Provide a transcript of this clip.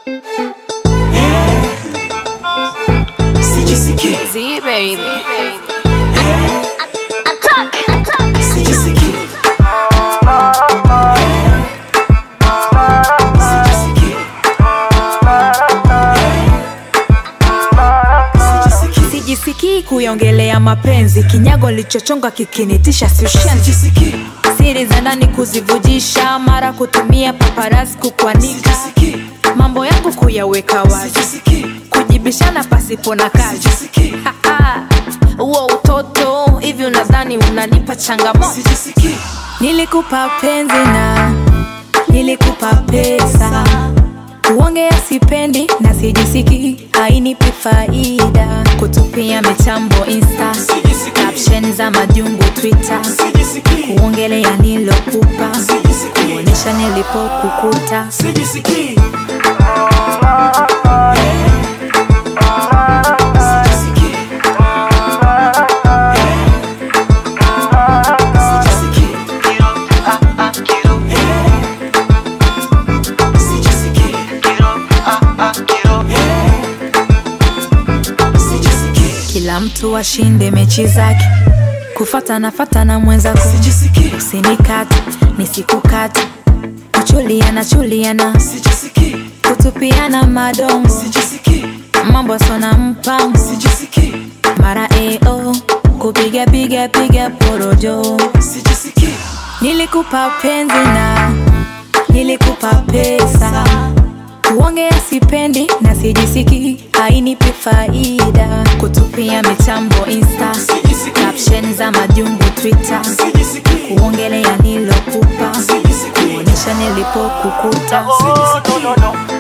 Sijisikii, Z baby. sijisikii. Sijisikii. Sijisikii. Sijisikii kuiongelea mapenzi, kinyago lichochonga kikinitisha sushenzi, Sijisikii. siri za ndani kuzivujisha, mara kutumia paparazzi kukwanika, Sijisikii. mambo yangu kuyaweka wazi, Sijisikii. kujibishana pasipo na kazi. Sijisikii. Huo utoto hivi, unadhani unanipa changamoto? Sijisikii. Nilikupa penzi na nilikupa pesa, kuongea sipendi na sijisikii, hainipi faida, kutupia mitambo insta, Sijisikii. caption za majungu Twitter, Sijisikii. kuongelea nilokupa, Sijisikii. kuonyesha nilipokukuta. Sijisikii. Sijisikii. Sijisikii. Sijisikii. Sijisikii. Kila mtu ashinde mechi zake, kufata nafata na mwenzako, Sijisikii. usinikate nisikukate, kuchuliana chuliana, Sijisikii. kutupiana madongo Sijisikii. mambo sona mpango Sijisikii. mara eo kupiga piga piga porojo Sijisikii. nilikupa penzi na nilikupa pesa kuongea sipendi na sijisikii hainipi faida kutupia mitambo insta Sijisikii. caption za majungu twitter Sijisikii. kuongelea nilokupa Sijisikii. kuonyesha nilipokukuta Oh, no, no, no.